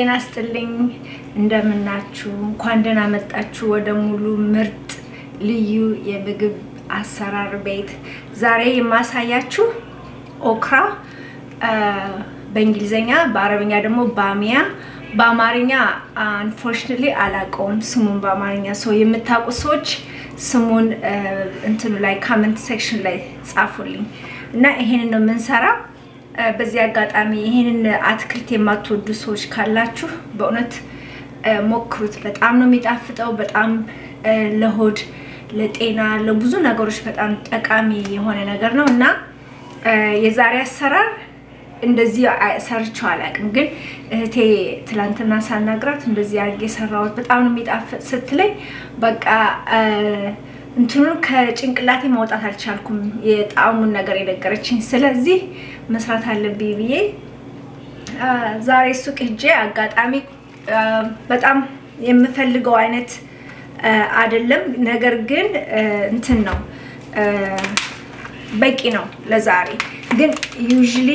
ጤና ስጥልኝ፣ እንደምናችሁ። እንኳን ደህና መጣችሁ ወደ ሙሉ ምርጥ ልዩ የምግብ አሰራር ቤት። ዛሬ የማሳያችሁ ኦክራ በእንግሊዝኛ በአረብኛ ደግሞ ባሚያ በአማርኛ አንፎርችኔትሊ አላውቀውም ስሙን በአማርኛ ሰው የምታውቁ ሰዎች ስሙን እንትኑ ላይ ካመንት ሴክሽን ላይ ጻፉልኝ እና ይሄንን ነው የምንሰራ በዚህ አጋጣሚ ይሄንን አትክልት የማትወዱ ሰዎች ካላችሁ በእውነት ሞክሩት በጣም ነው የሚጣፍጠው በጣም ለሆድ ለጤና ለብዙ ነገሮች በጣም ጠቃሚ የሆነ ነገር ነው እና የዛሬ አሰራር እንደዚህ ሰርቼው አላውቅም፣ ግን እህቴ ትላንትና ሳናግራት እንደዚህ አድርጌ የሰራሁት በጣም ነው የሚጣፍጥ ስትለኝ በቃ እንትኑን ከጭንቅላቴ ማውጣት አልቻልኩም፣ የጣዕሙን ነገር የነገረችኝ። ስለዚህ መስራት አለብኝ ብዬ ዛሬ ሱቅ ሄጄ አጋጣሚ በጣም የምፈልገው አይነት አይደለም፣ ነገር ግን እንትን ነው በቂ ነው ለዛሬ ግን ዩዥሊ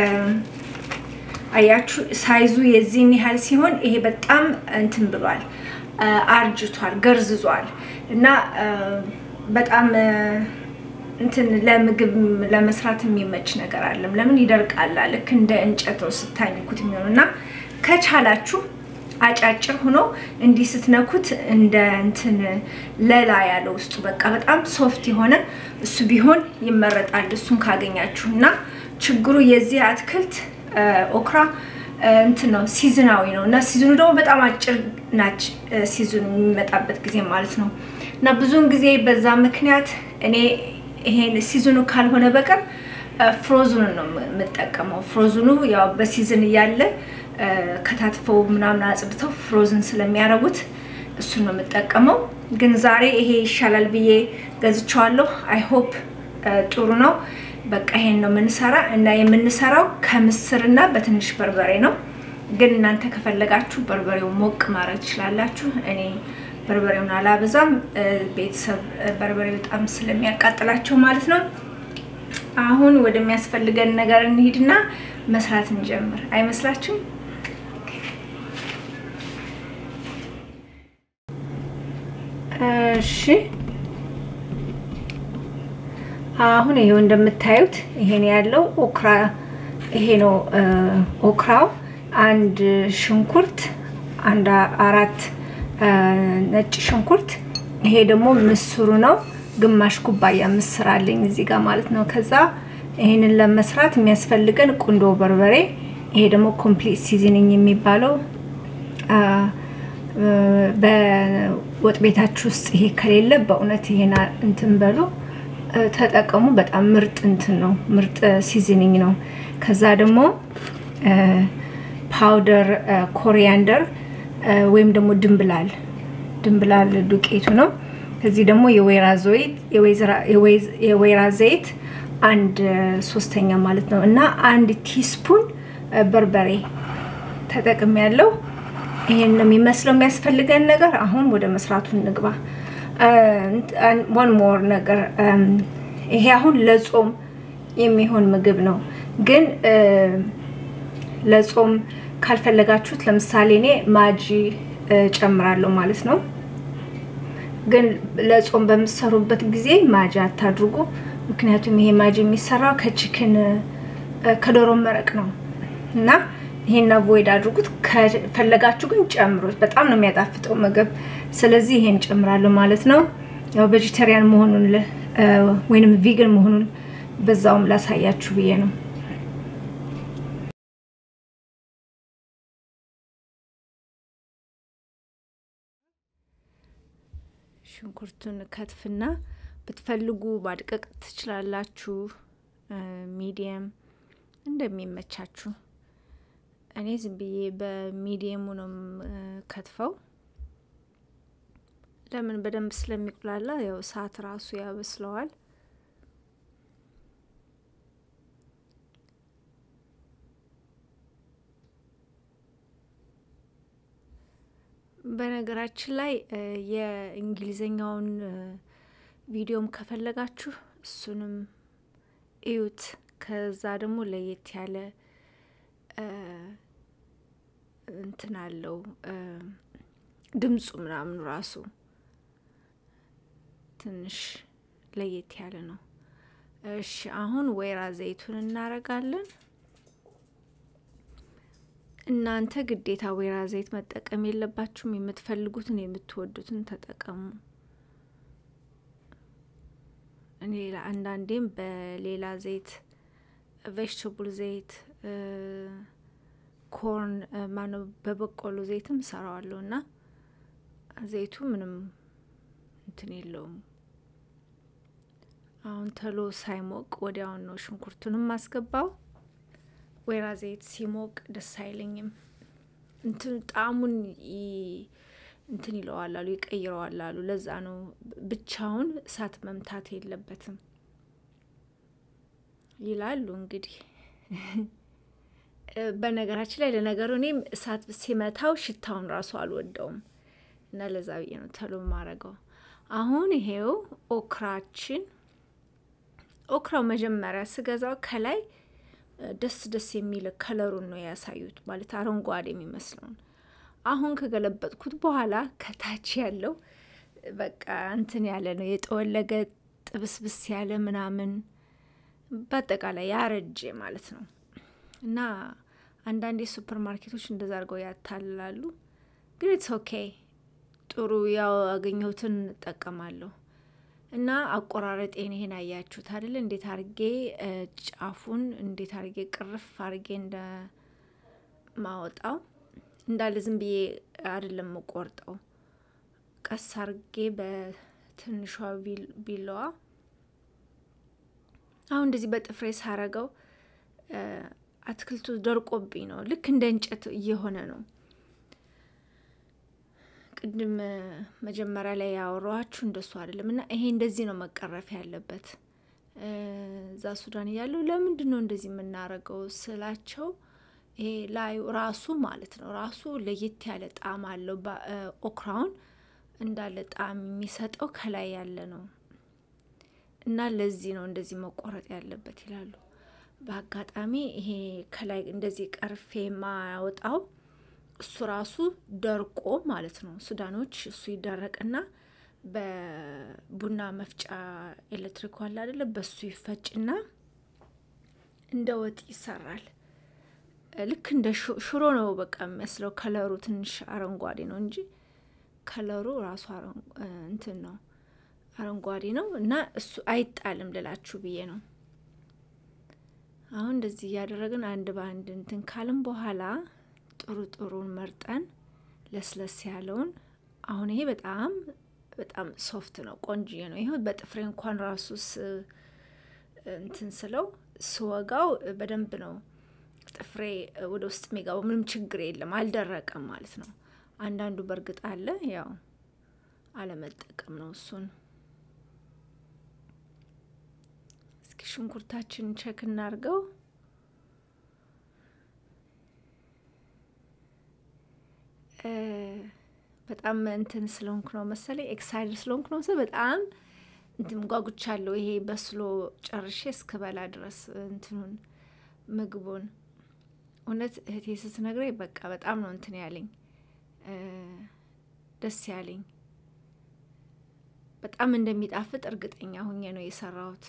አያችሁ ሳይዙ የዚህን ያህል ሲሆን ይሄ በጣም እንትን ብሏል፣ አርጅቷል፣ ገርዝዟል እና በጣም እንትን ለምግብ ለመስራት የሚመች ነገር አለም። ለምን ይደርቃላ ልክ እንደ እንጨት ስታኝኩት የሚሆኑ እና ከቻላችሁ አጫጭር ሆኖ እንዲህ ስትነኩት እንደ እንትን ለላ ያለ ውስጡ በቃ በጣም ሶፍት የሆነ እሱ ቢሆን ይመረጣል። እሱን ካገኛችሁ እና ችግሩ የዚህ አትክልት ኦክራ እንትን ነው ሲዝናዊ ነው እና ሲዝኑ ደግሞ በጣም አጭር ናች ሲዝኑ የሚመጣበት ጊዜ ማለት ነው እና ብዙውን ጊዜ በዛ ምክንያት እኔ ይሄን ሲዝኑ ካልሆነ በቀር ፍሮዙን ነው የምጠቀመው። ፍሮዝኑ ያው በሲዝን እያለ ከታትፈው ምናምን አጽድተው ፍሮዝን ስለሚያደርጉት እሱን ነው የምጠቀመው። ግን ዛሬ ይሄ ይሻላል ብዬ ገዝቼዋለሁ። አይ ሆፕ ጥሩ ነው። በቃ ይሄን ነው የምንሰራ እና የምንሰራው ከምስርና በትንሽ በርበሬ ነው። ግን እናንተ ከፈለጋችሁ በርበሬው ሞቅ ማድረግ ትችላላችሁ። እኔ በርበሬውን አላበዛም። ቤተሰብ በርበሬ በጣም ስለሚያቃጥላቸው ማለት ነው። አሁን ወደሚያስፈልገን ነገር እንሂድና መስራት እንጀምር። አይመስላችሁም? እሺ አሁን ይሄው እንደምታዩት ይሄን ያለው ኦክራ ይሄ ነው ኦክራው። አንድ ሽንኩርት፣ አንድ አራት ነጭ ሽንኩርት። ይሄ ደግሞ ምስሩ ነው። ግማሽ ኩባያ ምስር አለኝ እዚህ ጋር ማለት ነው። ከዛ ይሄንን ለመስራት የሚያስፈልገን ቁንዶ በርበሬ። ይሄ ደግሞ ኮምፕሊት ሲዝኒንግ የሚባለው በወጥ ቤታችሁ ውስጥ ይሄ ከሌለ በእውነት ይሄን እንትን በሉ ተጠቀሙ። በጣም ምርጥ እንትን ነው፣ ምርጥ ሲዝኒንግ ነው። ከዛ ደግሞ ፓውደር ኮሪያንደር ወይም ደግሞ ድንብላል ድንብላል ዱቄቱ ነው። ከዚህ ደግሞ የወይራ ዘይት የወይራ ዘይት አንድ ሶስተኛ ማለት ነው እና አንድ ቲስፑን በርበሬ ተጠቅም ያለው ይሄን ነው የሚመስለው የሚያስፈልገን ነገር። አሁን ወደ መስራቱ እንግባ። ዋን ሞር ነገር ይሄ አሁን ለጾም የሚሆን ምግብ ነው። ግን ለጾም ካልፈለጋችሁት ለምሳሌ እኔ ማጂ ጨምራለሁ ማለት ነው። ግን ለጾም በምትሰሩበት ጊዜ ማጂ አታድርጉ። ምክንያቱም ይሄ ማጂ የሚሰራው ከቺክን ከዶሮ መረቅ ነው እና ይሄን አቮይድ አድርጉት። ከፈለጋችሁ ግን ጨምሩት። በጣም ነው የሚያጣፍጠው ምግብ። ስለዚህ ይሄን ጨምራለሁ ማለት ነው። ያው ቬጂቴሪያን መሆኑን ወይንም ቪገን መሆኑን በዛውም ላሳያችሁ ብዬ ነው። ሽንኩርቱን ከትፍና ብትፈልጉ ማድቀቅ ትችላላችሁ። ሚዲየም እንደሚመቻችሁ እኔ ዝም ብዬ በሚዲየሙ ነው ከትፈው። ለምን በደንብ ስለሚቁላላ ያው እሳት ራሱ ያበስለዋል። በነገራችን ላይ የእንግሊዝኛውን ቪዲዮም ከፈለጋችሁ እሱንም እዩት። ከዛ ደግሞ ለየት ያለ እንትን አለው ድምፁ ምናምን ራሱ ትንሽ ለየት ያለ ነው። እሺ አሁን ወይራ ዘይቱን እናረጋለን። እናንተ ግዴታ ወይራ ዘይት መጠቀም የለባችሁም። የምትፈልጉትን የምትወዱትን ተጠቀሙ። እኔ አንዳንዴም በሌላ ዘይት ቬጅተብል ዘይት ኮርን ማነው በበቆሎ ዘይትም ሰራዋለሁ እና ዘይቱ ምንም እንትን የለውም። አሁን ተሎ ሳይሞቅ ወዲያውን ነው ሽንኩርቱንም ማስገባው። ወይራ ዘይት ሲሞቅ ደስ አይለኝም። እንትን ጣዕሙን እንትን ይለዋል አሉ ይቀይረዋል አሉ። ለዛ ነው ብቻውን እሳት መምታት የለበትም ይላሉ። እንግዲህ በነገራችን ላይ ለነገሩ እኔም እሳት ሲመታው ሽታውን ራሱ አልወደውም እና ለዛ ብዬ ነው ተሎ ማረገው። አሁን ይሄው ኦክራችን ኦክራው መጀመሪያ ስገዛው ከላይ ደስ ደስ የሚል ከለሩን ነው ያሳዩት፣ ማለት አረንጓዴ የሚመስለውን። አሁን ከገለበጥኩት በኋላ ከታች ያለው በቃ እንትን ያለ ነው የጠወለገ ጥብስብስ ያለ ምናምን፣ በአጠቃላይ ያረጀ ማለት ነው። እና አንዳንዴ ሱፐር ማርኬቶች እንደዛ አድርገው ያታልላሉ። ግን ኢትስ ኦኬ ጥሩ ያው ያገኘሁትን እጠቀማለሁ። እና አቆራረጤን ይሄን አያችሁት አይደል? እንዴት አርጌ ጫፉን እንዴት አርጌ ቅርፍ አርጌ እንደማወጣው እንዳለ ዝም ብዬ አይደለም የምቆርጠው፣ ቀስ አርጌ በትንሿ ቢላዋ አሁን እንደዚህ በጥፍሬ ሳረገው አትክልቱ ደርቆብኝ ነው። ልክ እንደ እንጨት እየሆነ ነው። ቅድም መጀመሪያ ላይ ያወራኋችሁ እንደሱ አይደለም። እና ይሄ እንደዚህ ነው መቀረፍ ያለበት። እዛ ሱዳን እያለሁ ለምንድን ነው እንደዚህ የምናረገው ስላቸው፣ ይሄ ላዩ ራሱ ማለት ነው ራሱ ለየት ያለ ጣዕም አለው። ኦክራውን እንዳለ ጣዕም የሚሰጠው ከላይ ያለ ነው እና ለዚህ ነው እንደዚህ መቆረጥ ያለበት ይላሉ። በአጋጣሚ ይሄ ከላይ እንደዚህ ቀርፌ የማያወጣው እሱ ራሱ ደርቆ ማለት ነው። ሱዳኖች እሱ ይደረቅና በቡና መፍጫ ኤሌክትሪክ ዋላ አይደለ፣ በሱ ይፈጭና እንደ ወጥ ይሰራል። ልክ እንደ ሽሮ ነው በቃ የሚመስለው። ከለሩ ትንሽ አረንጓዴ ነው እንጂ ከለሩ ራሱ እንትን ነው አረንጓዴ ነው እና እሱ አይጣልም ልላችሁ ብዬ ነው። አሁን እንደዚህ እያደረግን አንድ በአንድ እንትን ካልን በኋላ ጥሩ ጥሩን መርጠን ለስለስ ያለውን አሁን ይሄ በጣም በጣም ሶፍት ነው፣ ቆንጅዬ ነው። ይሄ በጥፍሬ እንኳን ራሱ እንትን ስለው ስወጋው በደንብ ነው ጥፍሬ ወደ ውስጥ የሚገባው። ምንም ችግር የለም፣ አልደረቀም ማለት ነው። አንዳንዱ በእርግጥ አለ፣ ያው አለመጠቀም ነው እሱን። እስኪ ሽንኩርታችን ቸክ እናርገው። በጣም እንትን ስለሆንኩ ነው መሰለኝ ኤክሳይድድ ስለሆንኩ ነው መሰለኝ በጣም እንትን ጓጉቻለሁ። ይሄ በስሎ ጨርሼ እስክበላ ድረስ እንትኑን ምግቡን እውነት እህቴ ስትነግረኝ በቃ በጣም ነው እንትን ያለኝ ደስ ያለኝ። በጣም እንደሚጣፍጥ እርግጠኛ ሁኜ ነው የሰራሁት።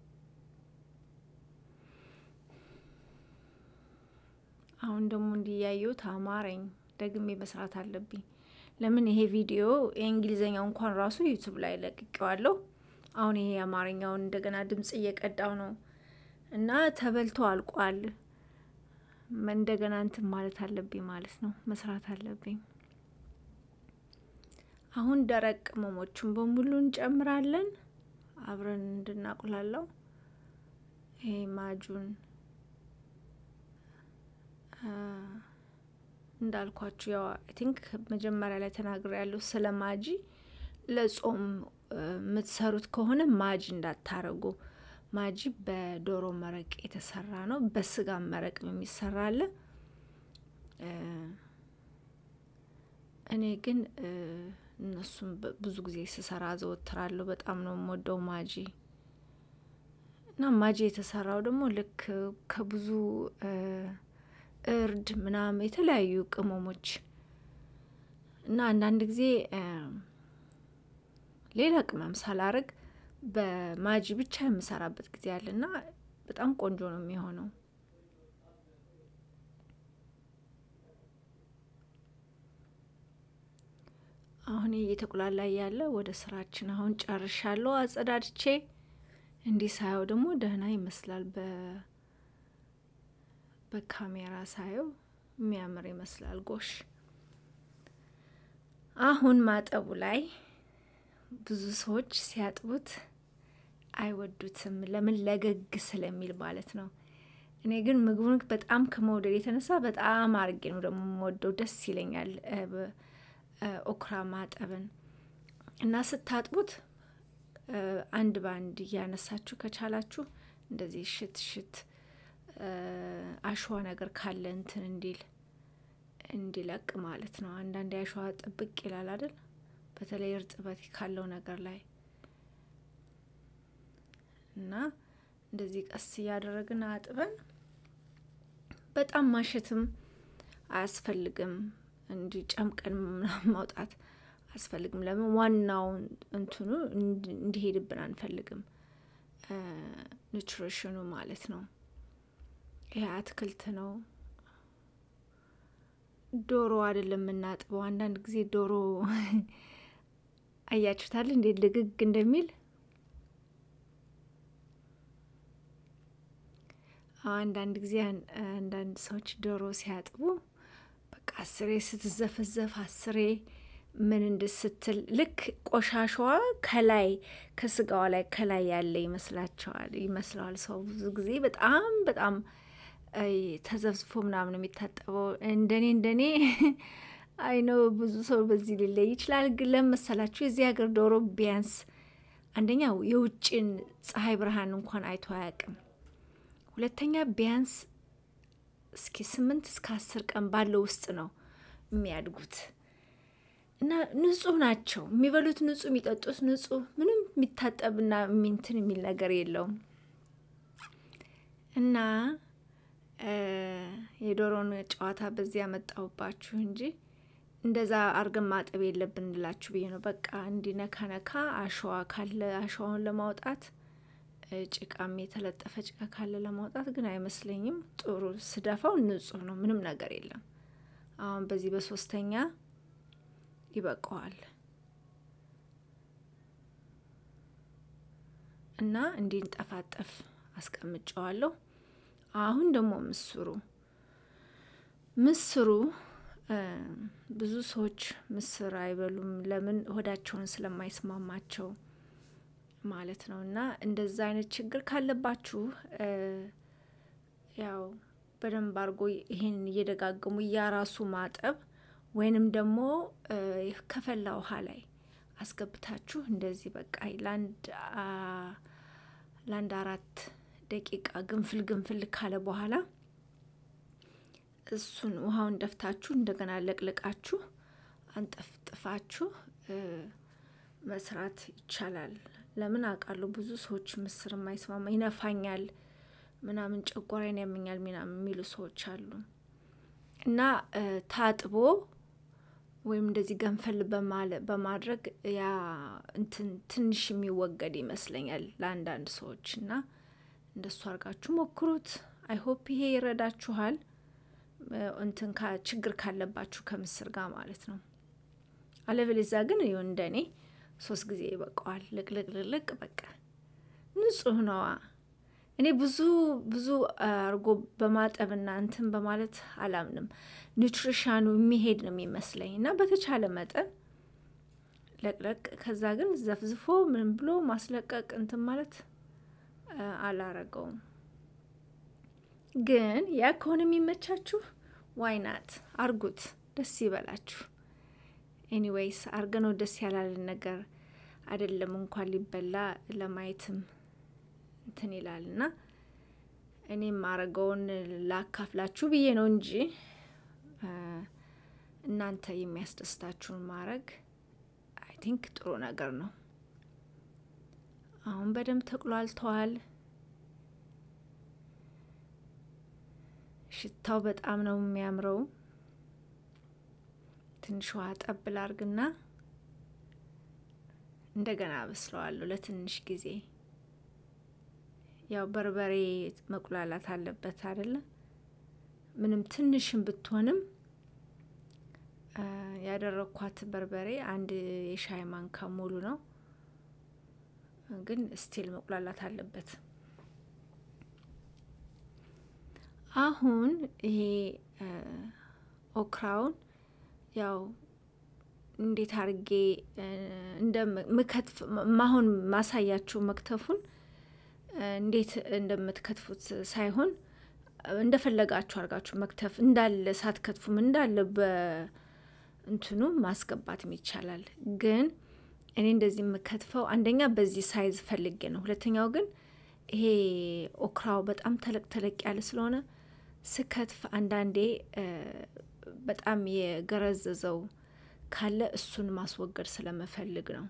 አሁን ደግሞ እንዲያየሁት አማረኝ። ደግሜ መስራት አለብኝ። ለምን ይሄ ቪዲዮ የእንግሊዝኛው እንኳን ራሱ ዩቱብ ላይ ለቅቄዋለሁ። አሁን ይሄ የአማርኛውን እንደገና ድምጽ እየቀዳው ነው እና ተበልቶ አልቋል። እንደገና እንትን ማለት አለብኝ ማለት ነው፣ መስራት አለብኝ። አሁን ደረቅ ቅመሞቹን በሙሉ እንጨምራለን አብረን እንድናቁላለው። ይሄ ማጁን እንዳልኳችሁ ያው አይ ቲንክ መጀመሪያ ላይ ተናግሬ ያለሁ ስለ ማጂ ለጾም የምትሰሩት ከሆነ ማጂ እንዳታረጉ። ማጂ በዶሮ መረቅ የተሰራ ነው። በስጋ መረቅ የሚሰራ አለ። እኔ ግን እነሱም ብዙ ጊዜ ስሰራ ዘወትራለሁ። በጣም ነው የምወደው ማጂ እና ማጂ የተሰራው ደግሞ ልክ ከብዙ እርድ ምናምን የተለያዩ ቅመሞች እና አንዳንድ ጊዜ ሌላ ቅመም ሳላረግ በማጂ ብቻ የምሰራበት ጊዜ አለ እና በጣም ቆንጆ ነው የሚሆነው። አሁን እየተቁላላ ያለ ወደ ስራችን አሁን ጨርሻለሁ። አጸዳድቼ እንዲህ ሳየው ደግሞ ደህና ይመስላል። በ በካሜራ ሳየው የሚያምር ይመስላል። ጎሽ አሁን ማጠቡ ላይ ብዙ ሰዎች ሲያጥቡት አይወዱትም። ለምን ለገግ ስለሚል ማለት ነው። እኔ ግን ምግቡን በጣም ከመውደድ የተነሳ በጣም አርጌ ነው ደግሞ የምወደው። ደስ ይለኛል ኦክራ ማጠብን እና ስታጥቡት አንድ በአንድ እያነሳችሁ ከቻላችሁ እንደዚህ ሽት ሽት አሸዋ ነገር ካለ እንትን እንዲል እንዲለቅ ማለት ነው። አንዳንድ አሸዋ ጥብቅ ይላል አይደል? በተለይ እርጥበት ካለው ነገር ላይ እና እንደዚህ ቀስ እያደረግን አጥበን በጣም ማሸትም አያስፈልግም። እንዲህ ጨምቀን ማውጣት አያስፈልግም። ለምን ዋናውን እንትኑ እንዲሄድብን አንፈልግም። ኒትሪሽኑ ማለት ነው። ይሄ አትክልት ነው። ዶሮ አይደለም የምናጥበው። አንዳንድ ጊዜ ዶሮ አያችሁታል እንዴት ልግግ እንደሚል አንዳንድ ጊዜ አንዳንድ ሰዎች ዶሮ ሲያጥቡ በቃ አስሬ ስትዘፈዘፍ አስሬ ምን እንድስትል ልክ ቆሻሻዋ ከላይ ከስጋዋ ላይ ከላይ ያለ ይመስላቸዋል ይመስለዋል ሰው ብዙ ጊዜ በጣም በጣም ተዘብዝፎ ምናምን የሚታጠበው እንደኔ እንደኔ አይነው ብዙ ሰው በዚህ ሊለይ ይችላል። ግን ለመሰላችሁ የዚህ ሀገር ዶሮ ቢያንስ አንደኛው የውጭን ፀሐይ ብርሃን እንኳን አይቶ አያውቅም። ሁለተኛ ቢያንስ እስኪ ስምንት እስከ አስር ቀን ባለው ውስጥ ነው የሚያድጉት እና ንጹህ ናቸው። የሚበሉት ንጹህ፣ የሚጠጡት ንጹህ፣ ምንም የሚታጠብና የሚንትን የሚል ነገር የለውም እና የዶሮን ጨዋታ በዚህ ያመጣሁባችሁ እንጂ እንደዛ አርገን ማጠብ የለብን እንላችሁ ብዬ ነው። በቃ እንዲህ ነካ ነካ አሸዋ ካለ አሸዋውን ለማውጣት ጭቃም የተለጠፈ ጭቃ ካለ ለማውጣት ግን አይመስለኝም። ጥሩ ስደፋው ንጹህ ነው፣ ምንም ነገር የለም። አሁን በዚህ በሶስተኛ ይበቃዋል እና እንዲንጠፋጠፍ አስቀምጨዋለሁ። አሁን ደግሞ ምስሩ ምስሩ ብዙ ሰዎች ምስር አይበሉም። ለምን ሆዳቸውን ስለማይስማማቸው ማለት ነው። እና እንደዛ አይነት ችግር ካለባችሁ ያው በደንብ አድርጎ ይሄን እየደጋገሙ እያራሱ ማጠብ ወይንም ደግሞ ከፈላ ውሃ ላይ አስገብታችሁ እንደዚህ በቃ ለአንድ አራት ደቂቃ ግንፍል ግንፍል ካለ በኋላ እሱን ውሃውን ደፍታችሁ እንደገና ለቅልቃችሁ አንጠፍጥፋችሁ መስራት ይቻላል። ለምን አውቃለሁ ብዙ ሰዎች ምስር የማይስማማ ይነፋኛል፣ ምናምን ጨጓራዬን ያመኛል ምናምን የሚሉ ሰዎች አሉ እና ታጥቦ ወይም እንደዚህ ገንፈል በማድረግ ያ እንትን ትንሽ የሚወገድ ይመስለኛል ለአንዳንድ ሰዎች እና እንደሱ አድርጋችሁ ሞክሩት። አይሆፕ ይሄ ይረዳችኋል። እንትን ችግር ካለባችሁ ከምስር ጋር ማለት ነው። አለበለዚያ ግን ይሁን እንደኔ ሶስት ጊዜ ይበቃዋል። ልቅልቅልቅ በቃ ንጹህ ነዋ። እኔ ብዙ ብዙ አርጎ በማጠብና እንትን በማለት አላምንም። ኒውትሪሻኑ የሚሄድ ነው የሚመስለኝ እና በተቻለ መጠን ለቅለቅ፣ ከዛ ግን ዘፍዝፎ ምን ብሎ ማስለቀቅ እንትን ማለት አላረገውም። ግን ያ ከሆነ የሚመቻችሁ ዋይናት አርጉት፣ ደስ ይበላችሁ። ኤኒዌይስ አርገነው ደስ ያላለን ነገር አይደለም እንኳን ሊበላ ለማየትም እንትን ይላል እና እኔም ማረገውን ላካፍላችሁ ብዬ ነው እንጂ እናንተ የሚያስደስታችሁን ማድረግ አይ ቲንክ ጥሩ ነገር ነው። አሁን በደንብ ተቁላልተዋል። ሽታው በጣም ነው የሚያምረው። ትንሽ ውሃ ጠብ ላርግና እንደገና አበስለዋለሁ ለትንሽ ጊዜ። ያው በርበሬ መቁላላት አለበት አይደለ? ምንም ትንሽም ብትሆንም ያደረኳት በርበሬ አንድ የሻይ ማንካ ሙሉ ነው፣ ግን ስቲል መቁላላት አለበት። አሁን ይሄ ኦክራውን ያው እንዴት አርጌ እንደምከትፍ ማሁን ማሳያችሁ መክተፉን እንዴት እንደምትከትፉት ሳይሆን እንደፈለጋችሁ አርጋችሁ መክተፍ እንዳለ ሳትከትፉም እንዳለ በእንትኑ ማስገባትም ይቻላል። ግን እኔ እንደዚህ የምከትፈው አንደኛ በዚህ ሳይዝ ፈልጌ ነው። ሁለተኛው ግን ይሄ ኦክራው በጣም ተለቅ ተለቅ ያለ ስለሆነ ስከትፍ አንዳንዴ በጣም የገረዘዘው ካለ እሱን ማስወገድ ስለመፈልግ ነው።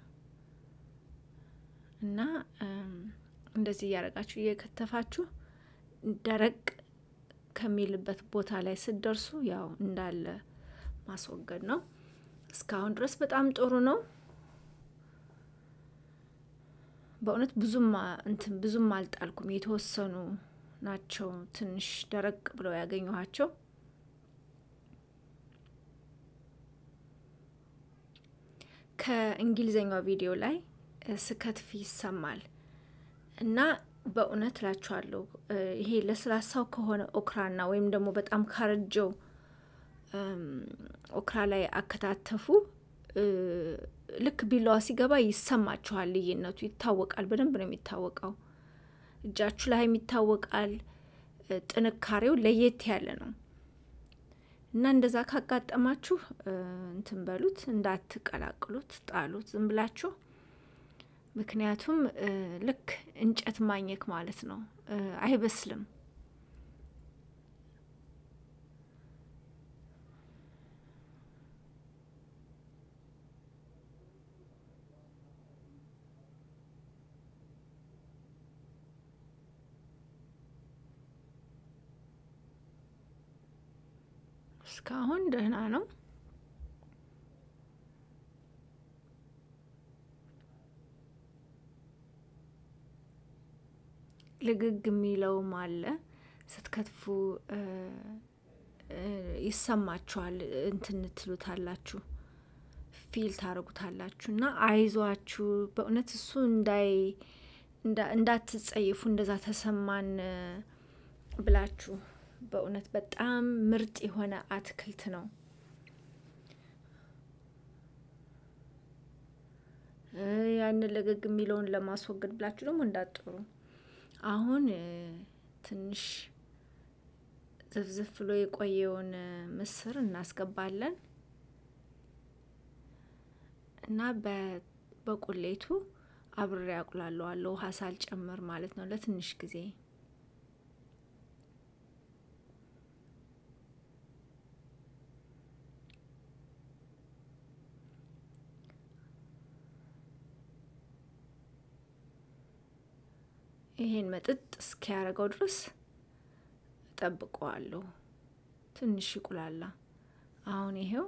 እና እንደዚህ እያረጋችሁ እየከተፋችሁ ደረቅ ከሚልበት ቦታ ላይ ስትደርሱ ያው እንዳለ ማስወገድ ነው። እስካሁን ድረስ በጣም ጥሩ ነው። በእውነት ብዙም እንትን ብዙም አልጣልኩም። የተወሰኑ ናቸው ትንሽ ደረቅ ብለው ያገኘኋቸው። ከእንግሊዝኛው ቪዲዮ ላይ ስከትፍ ይሰማል እና በእውነት እላችኋለሁ ይሄ ለስላሳው ከሆነ ኦክራና ወይም ደግሞ በጣም ካረጀው ኦክራ ላይ አከታተፉ ልክ ቢላዋ ሲገባ ይሰማችኋል። ልዩነቱ ይታወቃል። በደንብ ነው የሚታወቀው። እጃችሁ ላይም ይታወቃል። ጥንካሬው ለየት ያለ ነው እና እንደዛ ካጋጠማችሁ እንትን በሉት፣ እንዳትቀላቅሉት፣ ጣሉት ዝም ብላችሁ። ምክንያቱም ልክ እንጨት ማኘክ ማለት ነው። አይበስልም። እስካሁን ደህና ነው። ልግግ የሚለውም አለ። ስትከትፉ ይሰማችኋል። እንትን ትሉታላችሁ፣ ፊል ታደርጉታላችሁ። እና አይዟችሁ በእውነት እሱ እንዳይ እንዳትጸይፉ እንደዛ ተሰማን ብላችሁ በእውነት በጣም ምርጥ የሆነ አትክልት ነው። ያንን ለገግ የሚለውን ለማስወገድ ብላችሁ ደግሞ እንዳጥሩ። አሁን ትንሽ ዝፍዝፍ ብሎ የቆየውን ምስር እናስገባለን እና በቁሌቱ አብሬ አቁላለዋለሁ ውሃ ሳልጨምር ማለት ነው ለትንሽ ጊዜ ይሄን መጥጥ እስኪያደርገው ድረስ እጠብቀዋለሁ። ትንሽ ይቁላላ። አሁን ይሄው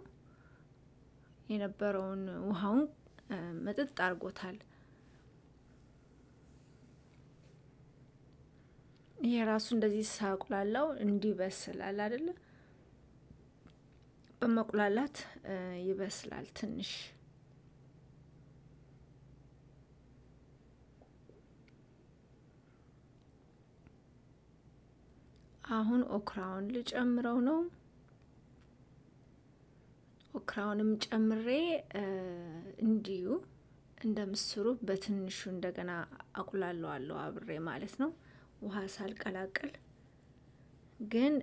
የነበረውን ውሃውን መጥጥ አድርጎታል። ይሄ ራሱ እንደዚህ ሳቁላላው እንዲበስላል አይደለ? በመቁላላት ይበስላል ትንሽ አሁን ኦክራውን ልጨምረው ነው። ኦክራውንም ጨምሬ እንዲሁ እንደ ምስሩ በትንሹ እንደገና አቁላለዋለሁ አብሬ ማለት ነው፣ ውሃ ሳልቀላቅል። ግን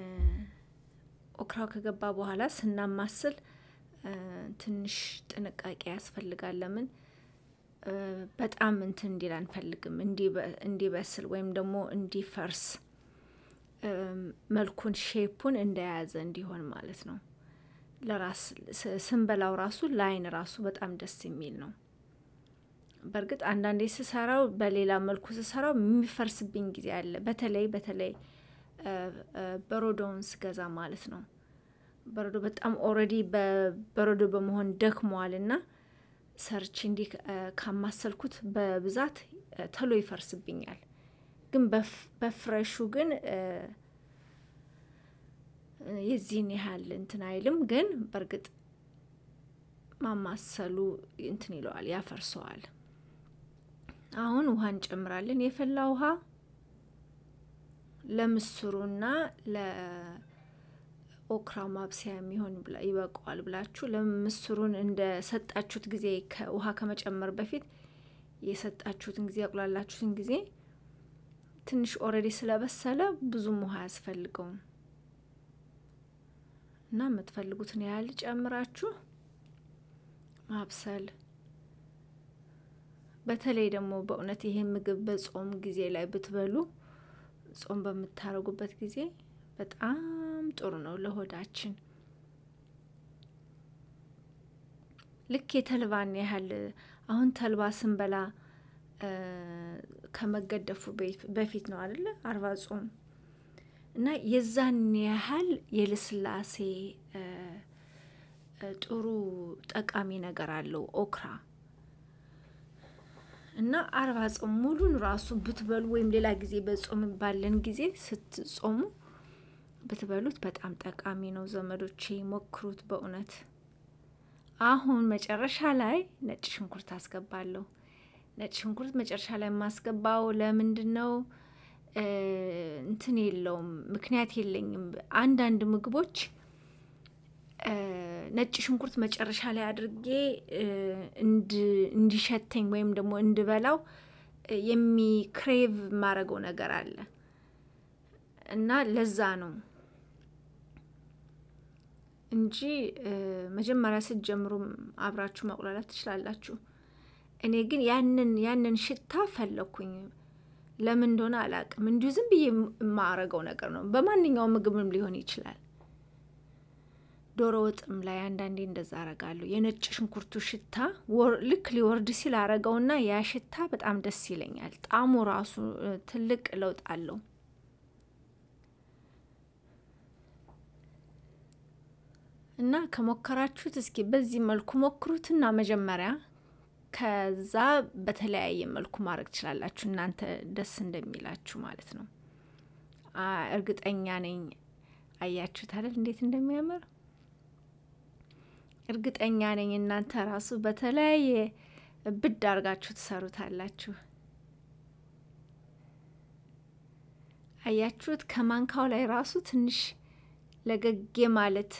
ኦክራው ከገባ በኋላ ስናማስል ትንሽ ጥንቃቄ ያስፈልጋል። ለምን በጣም እንትን እንዲል አንፈልግም፣ እንዲበስል ወይም ደግሞ እንዲፈርስ መልኩን ሼፑን እንደያዘ እንዲሆን ማለት ነው። ለራስ ስንበላው ራሱ ለአይን ራሱ በጣም ደስ የሚል ነው። በእርግጥ አንዳንዴ ስሰራው በሌላ መልኩ ስሰራው የሚፈርስብኝ ጊዜ አለ። በተለይ በተለይ በረዶውን ስገዛ ማለት ነው። በረዶ በጣም ኦልሬዲ በበረዶ በመሆን ደክመዋል እና ሰርች እንዲህ ካማሰልኩት በብዛት ተሎ ይፈርስብኛል። ግን በፍሬሹ ግን የዚህን ያህል እንትን አይልም። ግን በእርግጥ ማማሰሉ እንትን ይለዋል፣ ያፈርሰዋል። አሁን ውሃ እንጨምራለን። የፈላ ውሃ ለምስሩና ለኦክራ ማብሰያ የሚሆን ይበቃዋል ብላችሁ ለምስሩን እንደ ሰጣችሁት ጊዜ ከውሃ ከመጨመር በፊት የሰጣችሁትን ጊዜ ያቁላላችሁትን ጊዜ ትንሽ ኦልሬዲ ስለበሰለ ብዙም ውሃ አያስፈልገውም እና የምትፈልጉትን ያህል ጨምራችሁ ማብሰል። በተለይ ደግሞ በእውነት ይሄ ምግብ በጾም ጊዜ ላይ ብትበሉ ጾም በምታደርጉበት ጊዜ በጣም ጥሩ ነው ለሆዳችን። ልክ የተልባን ያህል አሁን ተልባ ስንበላ ከመገደፉ በፊት ነው አይደለ? አርባ ጾም እና የዛን ያህል የልስላሴ ጥሩ ጠቃሚ ነገር አለው ኦክራ እና አርባ ጾም ሙሉን ራሱ ብትበሉ ወይም ሌላ ጊዜ በጾም ባለን ጊዜ ስትጾሙ ብትበሉት በጣም ጠቃሚ ነው። ዘመዶቼ ሞክሩት በእውነት። አሁን መጨረሻ ላይ ነጭ ሽንኩርት አስገባለሁ። ነጭ ሽንኩርት መጨረሻ ላይ የማስገባው ለምንድን ነው? እንትን የለውም ምክንያት የለኝም። አንዳንድ ምግቦች ነጭ ሽንኩርት መጨረሻ ላይ አድርጌ እንዲሸተኝ ወይም ደግሞ እንድበላው የሚክሬቭ የማረገው ነገር አለ እና ለዛ ነው እንጂ መጀመሪያ ስትጀምሩ አብራችሁ ማቁላላት ትችላላችሁ። እኔ ግን ያንን ያንን ሽታ ፈለኩኝ። ለምን እንደሆነ አላውቅም። እንዲሁ ዝም ብዬ የማረገው ነገር ነው። በማንኛውም ምግብም ሊሆን ይችላል። ዶሮ ወጥም ላይ አንዳንዴ እንደዛ አረጋለሁ። የነጭ ሽንኩርቱ ሽታ ልክ ሊወርድ ሲል አረገውና ያ ሽታ በጣም ደስ ይለኛል። ጣዕሙ ራሱ ትልቅ ለውጥ አለው። እና ከሞከራችሁት እስኪ በዚህ መልኩ ሞክሩትና መጀመሪያ ከዛ በተለያየ መልኩ ማድረግ ትችላላችሁ፣ እናንተ ደስ እንደሚላችሁ ማለት ነው። እርግጠኛ ነኝ አያችሁት አይደል እንዴት እንደሚያምር እርግጠኛ ነኝ እናንተ ራሱ በተለያየ ብድ አርጋችሁ ትሰሩታላችሁ። አያችሁት? ከማንካው ላይ ራሱ ትንሽ ለገጌ ማለት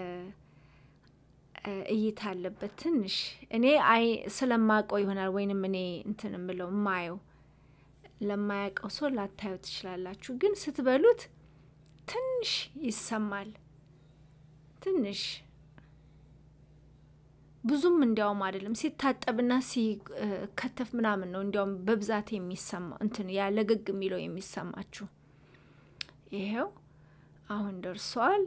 እይታ አለበት። ትንሽ እኔ አይ ስለማቀው ይሆናል ወይንም እኔ እንትን ምለው ማየው ለማያውቀው ሰው ላታዩ ትችላላችሁ። ግን ስትበሉት ትንሽ ይሰማል። ትንሽ ብዙም እንዲያውም አይደለም ሲታጠብና ሲከተፍ ምናምን ነው እንዲያውም በብዛት የሚሰማ እንትን ያለገግ የሚለው የሚሰማችሁ። ይሄው አሁን ደርሷል።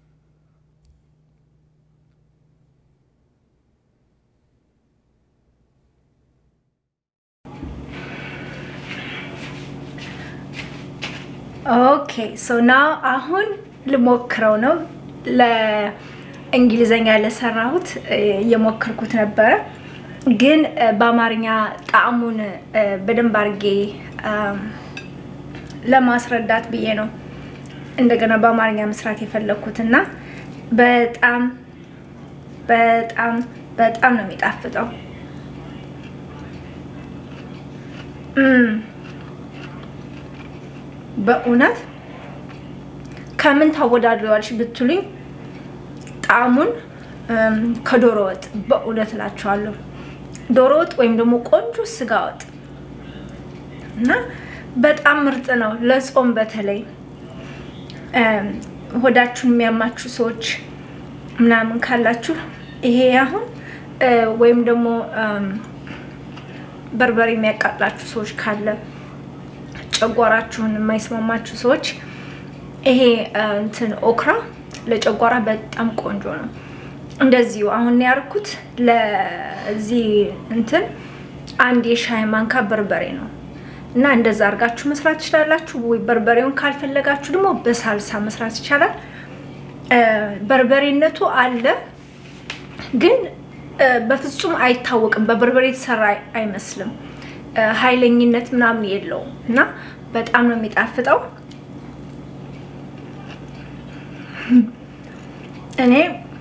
ኦኬ ሶ ናው አሁን ልሞክረው ነው። ለእንግሊዘኛ ለሰራሁት እየሞከርኩት ነበረ፣ ግን በአማርኛ ጣዕሙን በደንብ አድርጌ ለማስረዳት ብዬ ነው እንደገና በአማርኛ መስራት የፈለግኩት እና በጣም በጣም በጣም ነው የሚጣፍጠው። በእውነት ከምን ታወዳድረዋልሽ ብትሉኝ ጣዕሙን ከዶሮ ወጥ በእውነት እላችኋለሁ። ዶሮ ወጥ ወይም ደግሞ ቆንጆ ስጋ ወጥ እና በጣም ምርጥ ነው ለጾም በተለይ ሆዳችሁን የሚያማችሁ ሰዎች ምናምን ካላችሁ ይሄ አሁን ወይም ደግሞ በርበሬ የሚያቃጥላችሁ ሰዎች ካለ ጨጓራችሁን የማይስማማችሁ ሰዎች ይሄ እንትን ኦክራ ለጨጓራ በጣም ቆንጆ ነው። እንደዚሁ አሁን ያርኩት ለዚህ እንትን አንድ የሻይ ማንካ በርበሬ ነው። እና እንደዛ አድርጋችሁ መስራት ትችላላችሁ። ወይ በርበሬውን ካልፈለጋችሁ ደግሞ በሳልሳ መስራት ይቻላል። በርበሬነቱ አለ ግን በፍጹም አይታወቅም። በበርበሬ የተሰራ አይመስልም። ኃይለኝነት ምናምን የለውም እና በጣም ነው የሚጣፍጠው። እኔ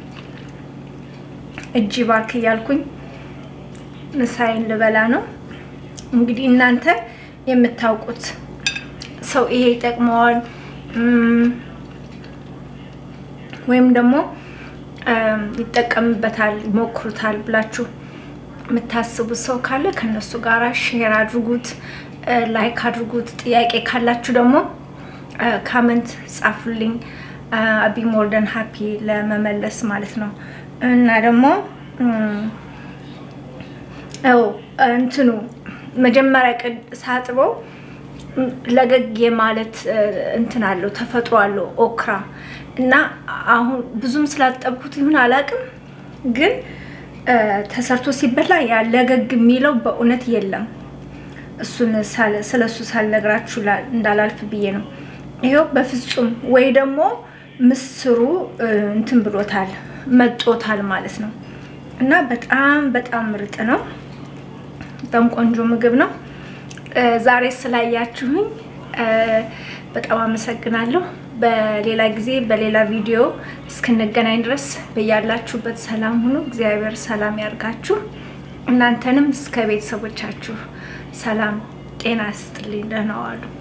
እጅ ባርክ እያልኩኝ ምሳዬን ልበላ ነው። እንግዲህ እናንተ የምታውቁት ሰው ይሄ ይጠቅመዋል ወይም ደግሞ ይጠቀምበታል፣ ይሞክሩታል ብላችሁ የምታስቡት ሰው ካለ ከነሱ ጋር ሼር አድርጉት፣ ላይክ አድርጉት። ጥያቄ ካላችሁ ደግሞ ካመንት ጻፉልኝ። አቢ ሞርደን ሀፒ ለመመለስ ማለት ነው። እና ደግሞ ው እንትኑ መጀመሪያ ቅድ ሳጥበው ለገግ ማለት እንትን አለው ተፈጥሮ አለው ኦክራ እና አሁን ብዙም ስላጠብኩት ይሁን አላውቅም፣ ግን ተሰርቶ ሲበላ ያ ለገግ የሚለው በእውነት የለም። እሱን ስለ እሱ ሳልነግራችሁ እንዳላልፍ ብዬ ነው። ይኸው በፍጹም ወይ ደግሞ ምስሩ እንትን ብሎታል መጦታል ማለት ነው። እና በጣም በጣም ምርጥ ነው። በጣም ቆንጆ ምግብ ነው። ዛሬ ስላያችሁኝ በጣም አመሰግናለሁ። በሌላ ጊዜ በሌላ ቪዲዮ እስክንገናኝ ድረስ በያላችሁበት ሰላም ሁኑ። እግዚአብሔር ሰላም ያርጋችሁ። እናንተንም እስከ ቤተሰቦቻችሁ ሰላም ጤና ስጥልኝ። ደህና ዋሉ።